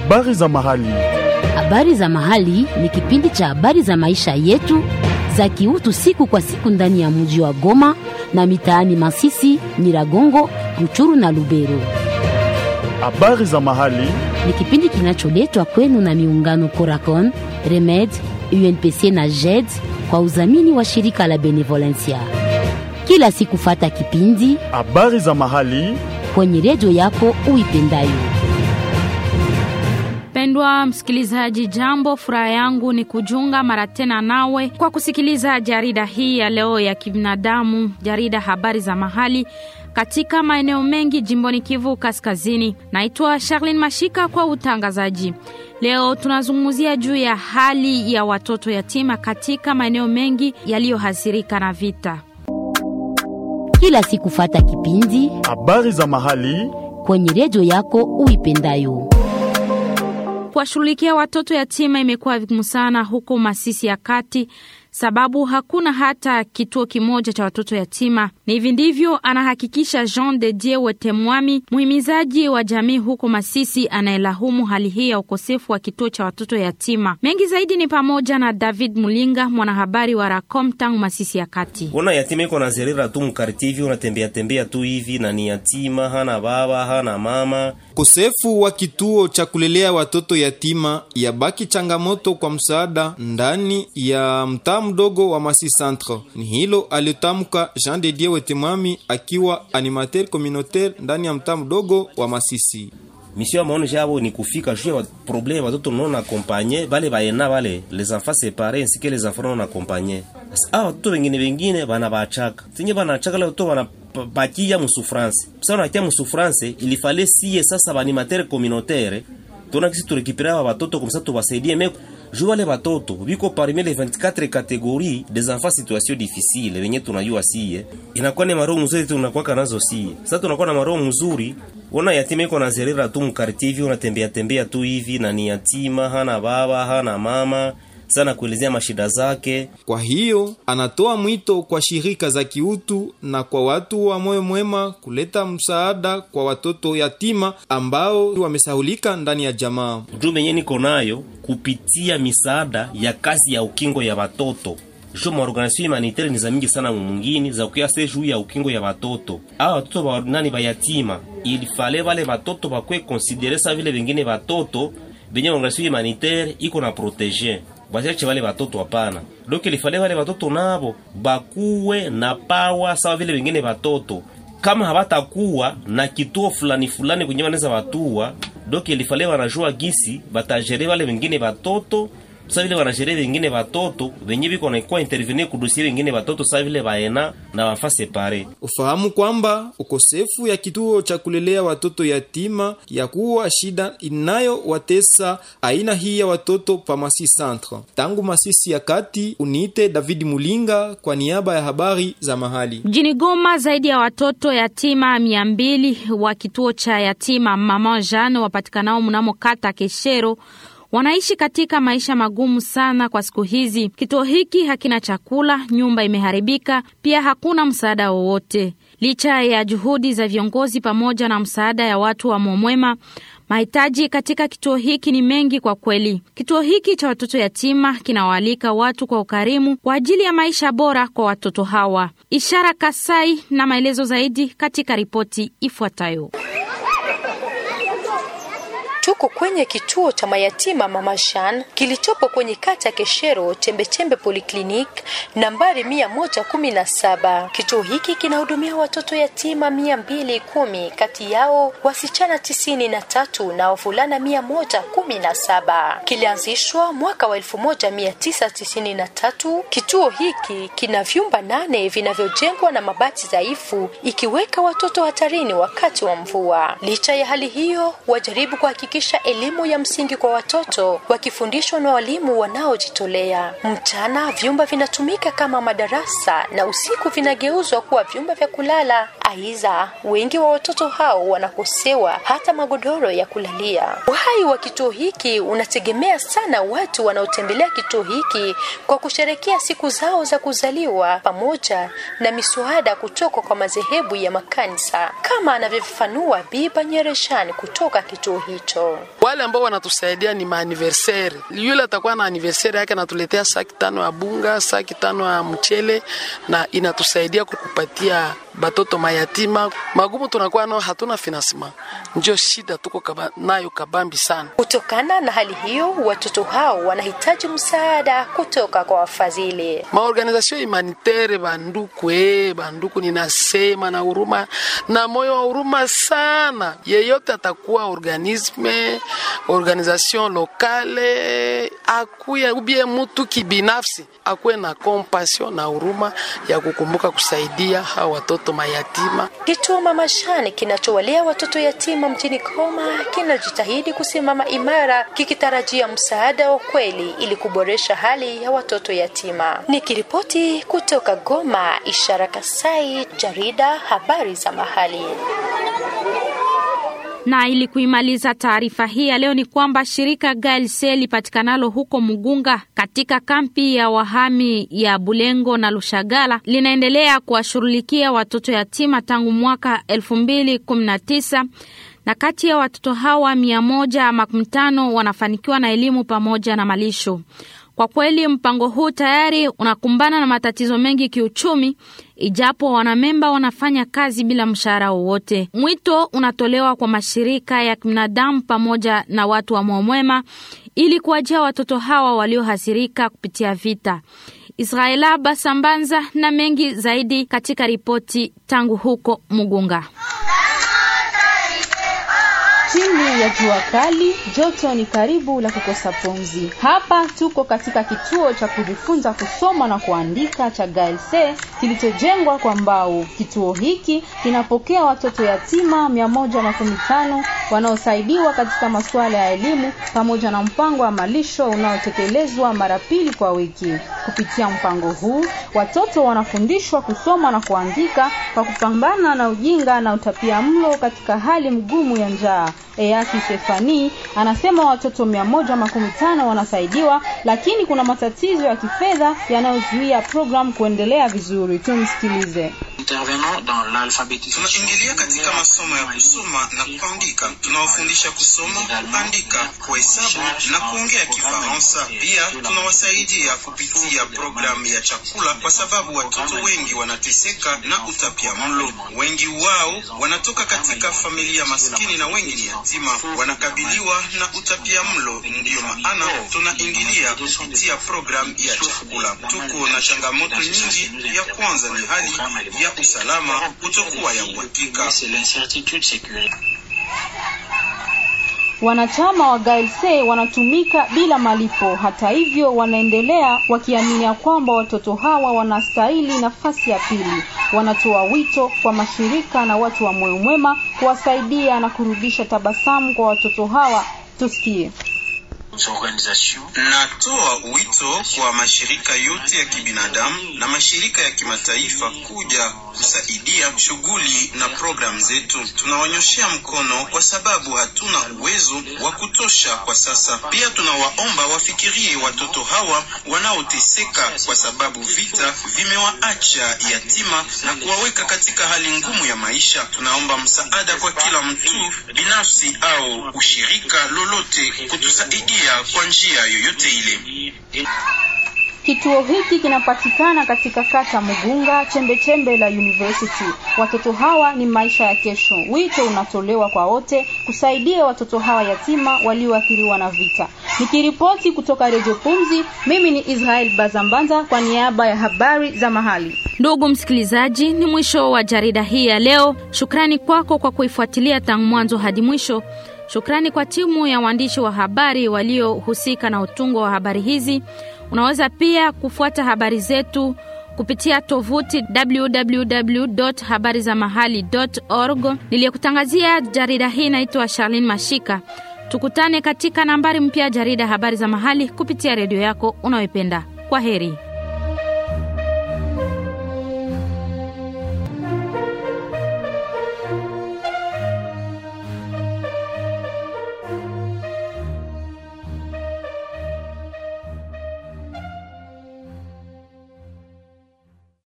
Habari za mahali. Habari za mahali ni kipindi cha habari za maisha yetu za kiutu siku kwa siku ndani ya mji wa Goma na mitaani Masisi, Nyiragongo, Ruchuru na Lubero. Habari za mahali. Ni kipindi kinacholetwa kwenu na miungano Coracon, Remed, UNPC na JED kwa udhamini wa shirika la Benevolencia. Kila siku fata kipindi Habari za mahali. kwenye redio yako uipendayo. Pendwa msikilizaji, jambo. Furaha yangu ni kujunga mara tena nawe kwa kusikiliza jarida hii ya leo ya kibinadamu, jarida habari za mahali katika maeneo mengi jimboni Kivu Kaskazini. Naitwa Charlene Mashika kwa utangazaji. Leo tunazungumzia juu ya hali ya watoto yatima katika maeneo mengi yaliyohasirika na vita. Kila siku fata kipindi Habari za mahali. kwenye redio yako uipendayo. Kuwashughulikia watoto yatima imekuwa vigumu sana huko Masisi ya kati, sababu hakuna hata kituo kimoja cha watoto yatima. Ni hivi ndivyo anahakikisha Jean de Dieu Wetemwami, muhimizaji wa jamii huko Masisi, anayelahumu hali hii ya ukosefu wa kituo cha watoto yatima. Mengi zaidi ni pamoja na David Mulinga, mwanahabari wa Racom tangu Masisi ya kati. Una yatima iko nazerera tu mkarti hivi, unatembea tembea tu hivi, na ni yatima, hana baba hana mama. Ukosefu wa kituo cha kulelea watoto yatima yabaki changamoto kwa msaada ndani ya mtaa mdogo wa Masi Centre. Ni hilo alitamka Jean de Dieu Wetemwami akiwa animateur communautaire ndani ya mtaa mdogo wa Masisi. Misio ya maono jabo ni kufika juu ya problème watoto non accompagné bale baena bale les enfants séparés ainsi que les enfants non accompagnés. Sasa hao watoto wengine wengine bana bachaka. Tinye bana chaka leo to bana bakia musufrance. Sasa unakia musufrance il fallait sie sasa ba animateur communautaire tuna kisi turekipera wa watoto comme ça tuwasaidie mais juu wale watoto biko parmi les 24 catégories des enfants situation difficile wenye tunajua sie inakuwa ni maroho mzuri tunakuwa nazo sie sasa tunakuwa na maroho mzuri Ona yatima iko nazerera tu mkarti hivi, unatembea tembea tu hivi, na ni yatima, hana baba hana mama, sana kuelezea mashida zake. Kwa hiyo anatoa mwito kwa shirika za kiutu na kwa watu wa moyo mwema kuleta msaada kwa watoto yatima ambao wamesahulika ndani ya jamaa. Ujumbe yenye niko nayo kupitia misaada ya kazi ya ukingo ya watoto jo maorganisation humanitaire ni za mingi sana mumungini za kuya juu ya ukingo ya watoto awa watoto ba nani bayatima ilifale wale watoto bakwe konsidere sa vile vingine watoto benye organisation humanitaire iko na protege basiache wale watoto hapana donc ilifale wale watoto nabo bakuwe na pawa sawa vile vingine watoto kama habatakuwa na kituo fulani fulani kwenye wanaweza watua donc ilifale wanajua gisi batajere wale wengine watoto sa vile wanasheria wengine watoto wenye biko naikuwa intervenir kudosie wengine watoto sa vile baena na wafa separe. Ufahamu kwamba ukosefu ya kituo cha kulelea watoto yatima ya kuwa shida inayowatesa aina hii ya watoto pa Masi Centre. Tangu Masisi ya kati, uniite David Mulinga kwa niaba ya habari za mahali. Mjini Goma, zaidi ya watoto yatima mia mbili wa kituo cha yatima Mama Jeanne wapatikanao mnamo kata Keshero wanaishi katika maisha magumu sana kwa siku hizi. Kituo hiki hakina chakula, nyumba imeharibika, pia hakuna msaada wowote. Licha ya juhudi za viongozi pamoja na msaada ya watu wa Momwema, mahitaji katika kituo hiki ni mengi kwa kweli. Kituo hiki cha watoto yatima kinawaalika watu kwa ukarimu kwa ajili ya maisha bora kwa watoto hawa. Ishara Kasai na maelezo zaidi katika ripoti ifuatayo. Tuko kwenye kituo cha mayatima Mama Jean kilichopo kwenye kata Keshero Chembechembe Polyclinic nambari mia moja kumi na saba. Kituo hiki kinahudumia watoto yatima mia mbili kumi kati yao wasichana tisini na tatu na wavulana mia moja kumi na saba. Kilianzishwa mwaka wa elfu moja mia tisa tisini na tatu. Kituo hiki kina vyumba nane vinavyojengwa na mabati dhaifu ikiweka watoto hatarini wakati wa mvua. Licha ya hali hiyo, wajaribu kuhakikisha elimu ya msingi kwa watoto wakifundishwa na walimu wanaojitolea. Mchana vyumba vinatumika kama madarasa na usiku vinageuzwa kuwa vyumba vya kulala. Aidha, wengi wa watoto hao wanakosewa hata magodoro ya kulalia. Uhai wa kituo hiki unategemea sana watu wanaotembelea kituo hiki kwa kusherekea siku zao za kuzaliwa pamoja na miswada kutoka kwa madhehebu ya makanisa, kama anavyofafanua Biba Nyereshani kutoka kituo hicho. Wale ambao wanatusaidia ni maaniversari. Yule atakuwa na aniversari yake anatuletea saki tano ya bunga, saki tano ya mchele, na inatusaidia kukupatia batoto mayatima. Magumu tunakuwa nao, hatuna finansima, ndio shida tuko kaba, nayo kabambi sana. Kutokana na hali hiyo, watoto hao wanahitaji msaada kutoka kwa wafadhili. Maorganizasio humanitaire, banduku eh, banduku, ninasema na huruma na moyo wa huruma sana, yeyote atakuwa organisme organisation lokale akuye ubie mutu kibinafsi akuwe na compassion na huruma ya kukumbuka kusaidia hao watoto mayatima. Kituo Mama Jeanne kinachowalea watoto yatima mjini Goma kinajitahidi kusimama imara kikitarajia msaada wa kweli ili kuboresha hali ya watoto yatima. Nikiripoti kutoka Goma, Ishara Kasai, jarida habari za mahali. Na ili kuimaliza taarifa hii ya leo ni kwamba shirika GLC lipatikanalo huko Mugunga katika kampi ya wahami ya Bulengo na Lushagala linaendelea kuwashughulikia watoto yatima tangu mwaka 2019 na kati ya watoto hawa mia moja makumi tano wanafanikiwa na elimu pamoja na malisho. Kwa kweli mpango huu tayari unakumbana na matatizo mengi kiuchumi, ijapo wanamemba wanafanya kazi bila mshahara wowote. Mwito unatolewa kwa mashirika ya kibinadamu pamoja na watu wa moyo mwema ili kuwajia watoto hawa waliohasirika kupitia vita. Israela Basambanza na mengi zaidi katika ripoti tangu huko Mugunga. Chini ya jua kali, joto ni karibu la kukosa pumzi. Hapa tuko katika kituo cha kujifunza kusoma na kuandika cha GLC kilichojengwa kwa mbao. Kituo hiki kinapokea watoto yatima mia moja makumi tano wanaosaidiwa katika masuala ya elimu pamoja na mpango wa malisho unaotekelezwa mara pili kwa wiki. Kupitia mpango huu, watoto wanafundishwa kusoma na kuandika kwa kupambana na ujinga na utapia mlo katika hali mgumu ya njaa. Eyaki Stefani anasema watoto mia moja makumi tano wanasaidiwa, lakini kuna matatizo ya kifedha yanayozuia programu kuendelea vizuri. Tumsikilize. Tunaingilia katika masomo ya kusoma na kuandika. Tunawafundisha kusoma, kuandika, kuhesabu na kuongea Kifaransa. Pia tunawasaidia kupitia programu ya chakula, kwa sababu watoto wengi wanateseka na utapia mlo. Wengi wao wanatoka katika familia maskini na wengi ni yatima, wanakabiliwa na utapia mlo. Ndiyo maana tunaingilia kupitia programu ya chakula. Tuko na changamoto nyingi. Ya kwanza ni hali ya usalama kutokuwa ya uhakika. Wanachama wa GLC wanatumika bila malipo. Hata hivyo, wanaendelea wakiamini ya kwamba watoto hawa wanastahili nafasi ya pili. Wanatoa wito kwa mashirika na watu wa moyo mwema kuwasaidia na kurudisha tabasamu kwa watoto hawa. Tusikie. Natoa wito kwa mashirika yote ya kibinadamu na mashirika ya kimataifa kuja kusaidia shughuli na programu zetu. Tunawanyoshea mkono kwa sababu hatuna uwezo wa kutosha kwa sasa. Pia tunawaomba wafikirie watoto hawa wanaoteseka kwa sababu vita vimewaacha yatima na kuwaweka katika hali ngumu ya maisha. Tunaomba msaada kwa kila mtu binafsi au ushirika lolote kutusaidia kwa njia yoyote ile. Kituo hiki kinapatikana katika kata Mugunga, chembe chembe la University. Watoto hawa ni maisha ya kesho. Wito unatolewa kwa wote kusaidia watoto hawa yatima walioathiriwa na vita. Nikiripoti kutoka Radio Pumzi, mimi ni Israel Bazambanza kwa niaba ya habari za mahali. Ndugu msikilizaji, ni mwisho wa jarida hii ya leo. Shukrani kwako kwa kuifuatilia tangu mwanzo hadi mwisho. Shukrani kwa timu ya waandishi wa habari waliohusika na utungo wa habari hizi. Unaweza pia kufuata habari zetu kupitia tovuti www.habarizamahali.org. Niliyekutangazia jarida hii naitwa Charlene Mashika. Tukutane katika nambari mpya jarida habari za mahali kupitia redio yako unayoipenda. Kwa heri.